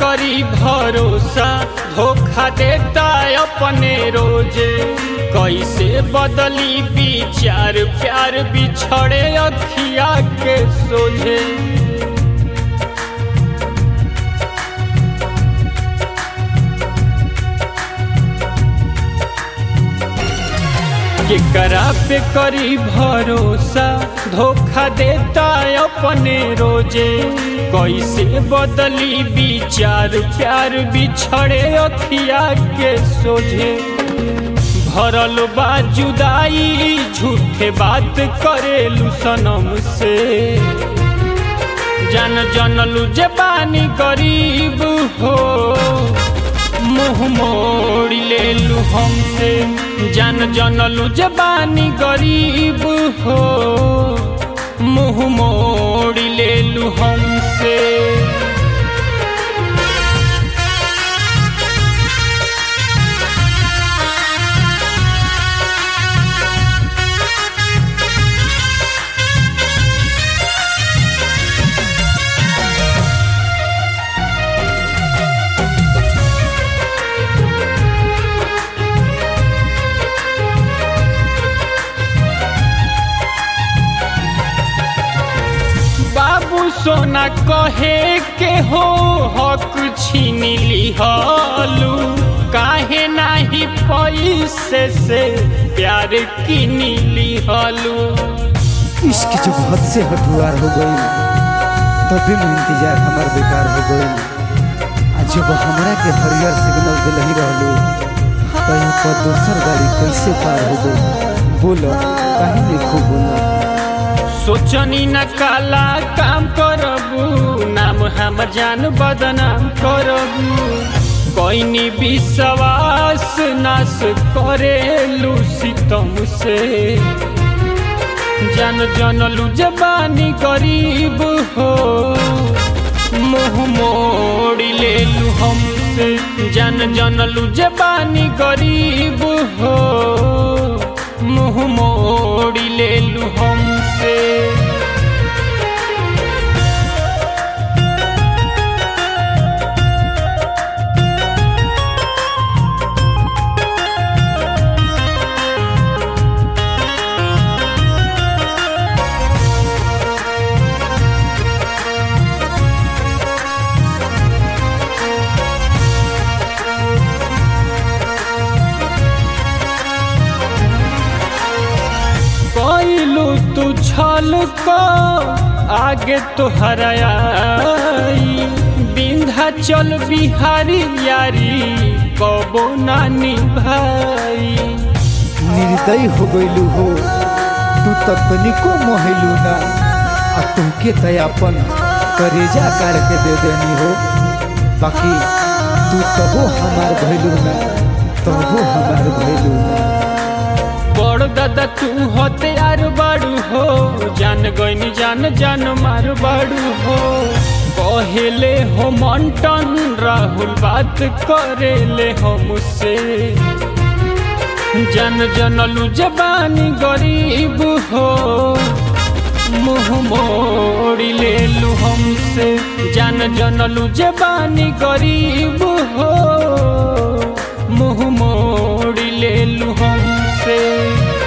करी भरोसा धोखा देता अपने रोजे कैसे बदली विचार प्यार बिछड़े अखिया के सोझे केकरा पे करी भरोसा धोखा देता अपने रोजे कैसे बदली विचार प्यार बिछड़े अखिया के सोझे भरल बा जुदाई झूठे बात करेलू सनम से जान जनलू जे बानी गरीब हो मुँह मोड़ी लेलू हमसे जान जनलू जे बानी गरीब हो मुँह मोड़ी लेलू हमसे बाबू सोना कहे के हो हक छीन लिहलू काहे नाही पैसे से प्यार किन लिहलू इश्क जब हद से हटुआर हो गई तभी में इंतजार हमार बेकार हो गई आ जब हमरा के हरियर सिग्नल दिल ही रहलू कहीं पर दोसर गाड़ी कैसे पार हो गई बोलो काहे नहीं खूब बोलो सोचनी न काला काम करबू नाम हम जान बदनाम करबू कोइनी विश्वास नाश करेलू सितम से जान जनलू जबानी गरीब हो मुँह मोड़ी लेलू हमसे जान जनलू जबानी गरीब हो मुँह मोड़ी लेलू हमसे कैलू तू छल को आगे तो हराई विंध्याचल बिहारी यारी कबो नानी भाई निर्दयी हो गईलू हो तू तो तनिको मोहलू ना आ तुमके तयापन करेजा काट के दे देनी हो बाकी तू तबो हमार भइलू ना तबो हमार भइलू ना बड़ दादा तू हथियार बाड़ू हो जान गईनी जान जान मार बाड़ू हो कहेले हो मंटन राहुल बात करेले हमसे जन जनलू जबानी गरीब हो मुँह मोड़ी लेलू हमसे जान जनलू जबानी गरीब हो मुँह मोड़ी लेलू हमसे